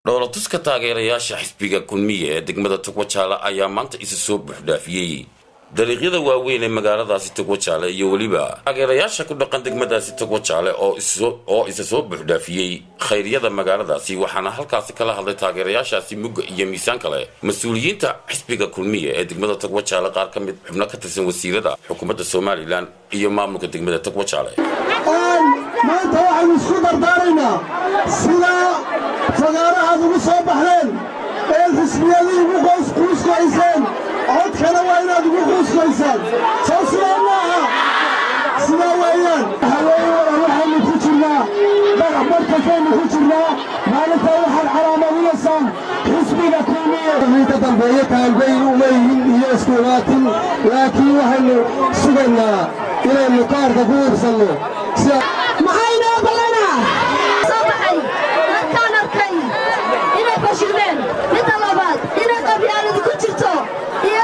dhoolatuska taageerayaasha xisbiga kulmiya ee degmada togwajaale ayaa maanta isa soo buuxdhaafiyey dariiqyada waaweyn ee magaaladaasi togwajaale iyo weliba taageerayaasha ku dhaqan degmadaasi togwajaale oo isa soo buuxdhaafiyey khayryada magaaladaasi waxaana halkaasi kala hadlay taageerayaashaasi mugga iyo miisaan kale mas-uuliyiinta xisbiga kulmiya ee degmada togwajaale qaar ka mid xubno ka tirsan wasiirada xukuumadda somalilan iyo maamulka degmada togwajaale maanta waxaynu isku dardaaraynaa sidaa fagaarahaad ugu soo baxdeen eed xisbiyadii ugu quuskoyseen codkana waa inaad ugu quuskoysaan soo sidaa ma aha sidaa weeyaan waxaynu ku jirnaa barkasaynu ku jirnaa maalintaa waxaad calaamadinaysaan xisbiga kulmiye inta dambeeye kaalbayn uma yihin iyo iskuulaatin laakiin waxaynu sugaynaa inaynu kaarka ku iibsanno maxaynoo ballanaa soo baxay dadkaan arkay inay fashilmeen midda labaad inay qabyaaladu ku jirto iyo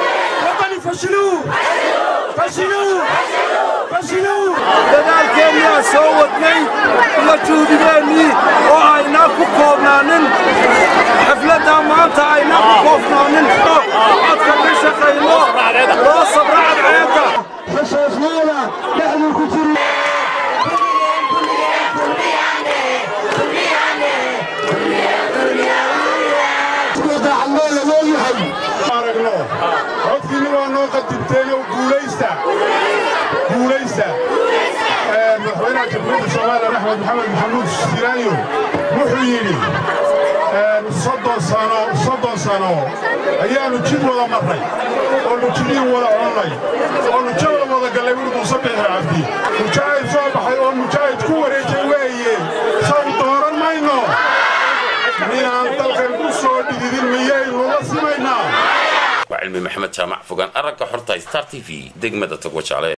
dadaalkeennaa soo wadnay uma juudigeennii oo aynaa ku koobnaanin xafladdaa maanta aynaa ku koofnaanin codka ka shaqayno loo sabra cadceedda xushoosnaada dhexduu ku jiri aragno codkiinna waa noo qadibteenoo guulaysta guulaysta madaxweynaha jamhuuriyadda soomaaliya axmed maxamed maxamuud siraayo wuxuu yidhi soddon sano soddon sano ayaannu jid wada marray oonu jidihii wada connay oonu jawla wada gallay wuri muuse bixi cabdi mujaahid soo baxay oo mujaahid ku wareejay weeye saw dooran mayno minaan dalkan ku soo dhididin miyaynu la simaynaa waa cilmi maxamed jaamac fogaan aragga xorta star t v degmada togwajaale